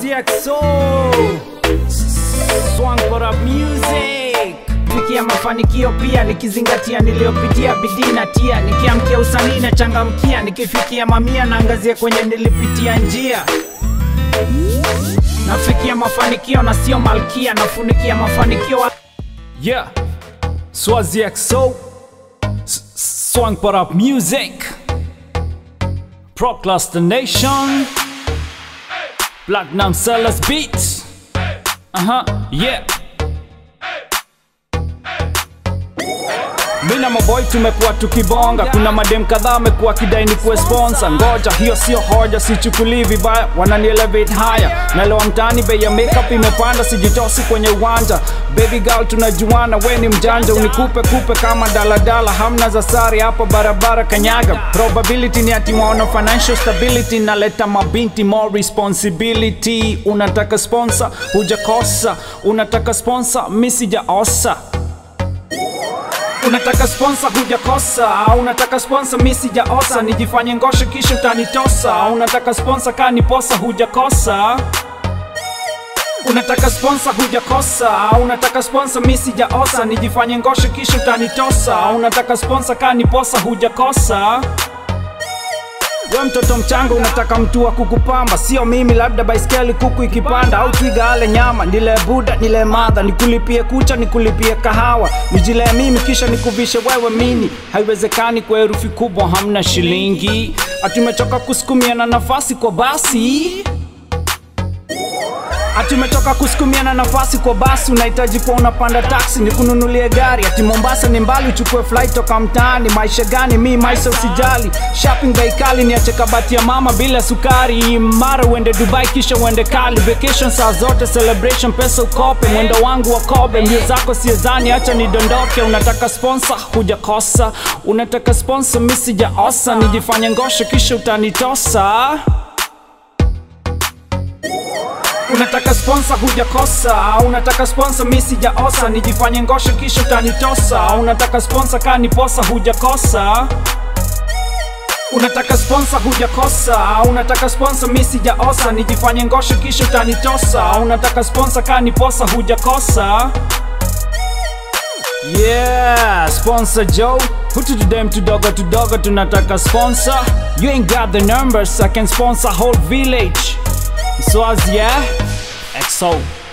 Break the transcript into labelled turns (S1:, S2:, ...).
S1: Swazi XO Swang for up music Fikia mafanikio pia nikizingatia niliyopitia bidii na tia nikiamkia usanii na changamkia nikifikia mamia naangazia kwenye nilipitia njia nafikia mafanikio na sio malkia nafunikia mafanikio yeah Swazi XO S- Swang for up music Procrastination Platinum Sellers Beats Uh-huh, yeah mi na maboy tumekuwa tukibonga kuna madem kadhaa amekuwa kidai ni kuwe sponsor ngoja hiyo sio hoja sichukulii vibaya wananielevate haya nalewa mtaani bei ya makeup imepanda sijitosi kwenye uwanja baby girl tunajuana we ni mjanja unikupe kupe kama daladala hamna za sari hapa barabara kanyaga probability ni ati waona financial stability naleta mabinti more responsibility unataka sponsor hujakosa unataka sponsor mi sijaosa unataka sponsor hujakosa unataka sponsor mi sijaosa nijifanye ngoshe kisha utanitosa unataka sponsor kani posa hujakosa unataka sponsor hujakosa unataka sponsor mi sijaosa nijifanye ngoshe kisha utanitosa unataka sponsor kani posa hujakosa we mtoto mchanga unataka mtu wa kukupamba sio mimi labda baiskeli kuku ikipanda au twiga ale nyama nile buda nile madha nikulipie kucha nikulipie kahawa nijilee mimi kisha nikuvishe wewe mini haiwezekani kwa herufi kubwa hamna shilingi atumechoka kusukumiana nafasi kwa basi ati umetoka kusukumiana nafasi kwa basi unahitaji kuwa unapanda taksi nikununulie gari ati mombasa ni mbali uchukue flight toka mtaani maisha gani mi maisha usijali shopping bei kali niache kabati ya mama bila sukari mara uende dubai kisha uende kali vacation saa zote celebration pesa ukope mwendo wangu wa kobe mbio zako siezani acha nidondoke unataka sponsor hujakosa unataka sponsor mi sijaosa nijifanye ngoshe kisha utanitosa unataka sponsor hujakosa unataka sponsor mi sijaosa nijifanye ngoshe kisha utanitosa unataka sponsor kani posa hujakosa unataka sponsor hujakosa unataka sponsor mi sijaosa nijifanye ngoshe kisha utanitosa unataka sponsor kani posa hujakosa Yeah, sponsor Joe. Hutu to them tudogo tudogo tunataka sponsor. You ain't got the numbers, I can sponsor whole village. Swaz, yeah? XO.